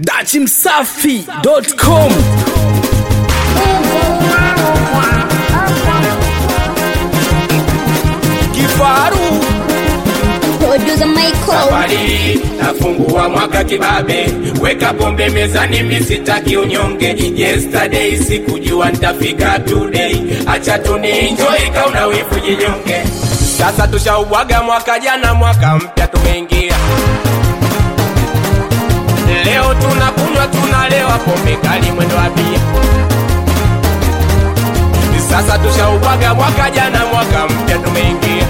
dachimsafi.com kifaru Producer Michael. safari nafungua mwaka kibabe weka pombe mezani misitaki unyonge yesterday sikujua ntafika today acha tunienjoy kauna wifu jinyonge sasa tushaubwaga mwaka jana mwaka mpya tumeingia leo tunakunywa tunalewa pombe kali mwendo wa bia sasa tushaubwaga mwaka jana mwaka mpya tumeingia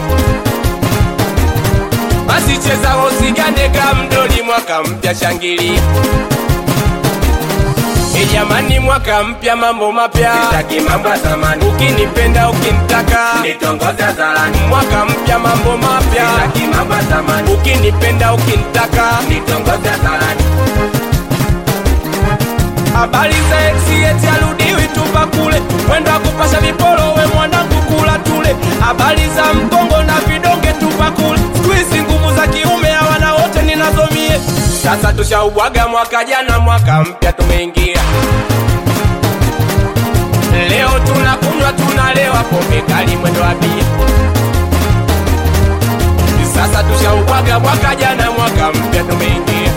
basi cheza usigande kamdoli mwaka mpya shangilia E jamani mwaka mpya mambo mapya sitaki mambo ya zamani ukinipenda ukinitaka nitongoze hadharani mwaka mpya mambo mapya sitaki mambo ya zamani ukinipenda ukinitaka nitongoze hadharani habari za exieti arudiwi tupa kule mwendo wa kupasha viporo we mwanangu kula tule habari za mkongo na vidonge tupa kule skuizi nguvu za kiume hawana wote ninazomie sasa tushaubwaga mwaka jana mwaka mpya tumeingia leo tunakunywa tunalewa pombe kali mwendo wa bia sasa tushaubwaga mwaka jana mwaka mpya tumeingia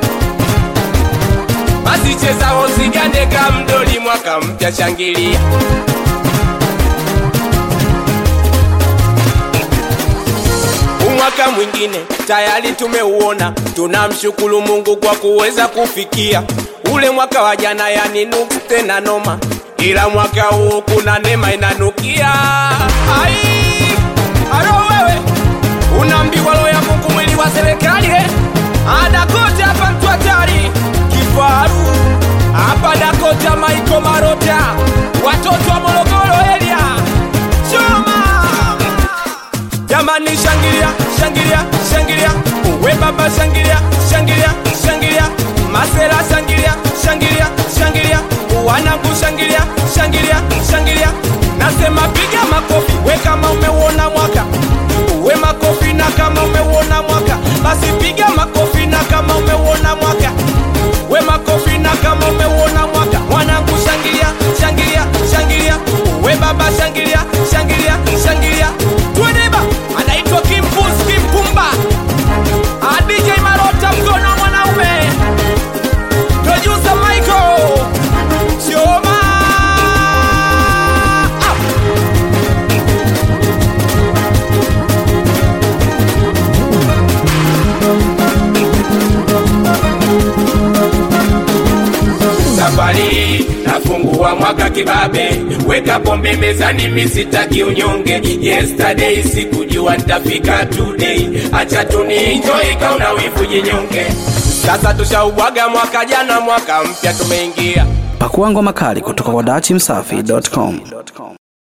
basi cheza usigande kamdoli mwaka mpya shangilia umwaka mwingine tayari tumeuona tunamshukuru mungu kwa kuweza kufikia ule mwaka wa jana yani nuksi tena noma ila mwaka huu kuna neema inanukia ai alo wewe unaambiwa roho ya mungu mwili wa serikali he adakote hapa mtu hatari kifaru hapa dakota maiko marota watoto wa morogoro elia choma jamani shangilia shangilia shangilia uwe baba shangilia shangilia shangilia masera shangilia shangilia shangilia wanangu shangilia shangilia shangilia nasema piga makofi we kama umeuona mwaka uwe makofi na kama umeuona mwaka basi piga makofi na kama umeuona mwaka we makofi na kama umeuona mwaka mwanangu shangilia shangilia shangilia we baba shangilia shangilia shangilia tueneba anaitwa kimpus kimpumba Ah, dj marota mkono wa mwanaume producer michael choma ah. safari nafungua mwaka kibabe weka pombe mezani misitaki unyonge yesterday sikujua ntafika today acha tunienjoy kauna wivu jinyonge sasa tushaubwaga mwaka jana mwaka mpya tumeingia pakua ngoma kali kutoka kwa dachimsafi.com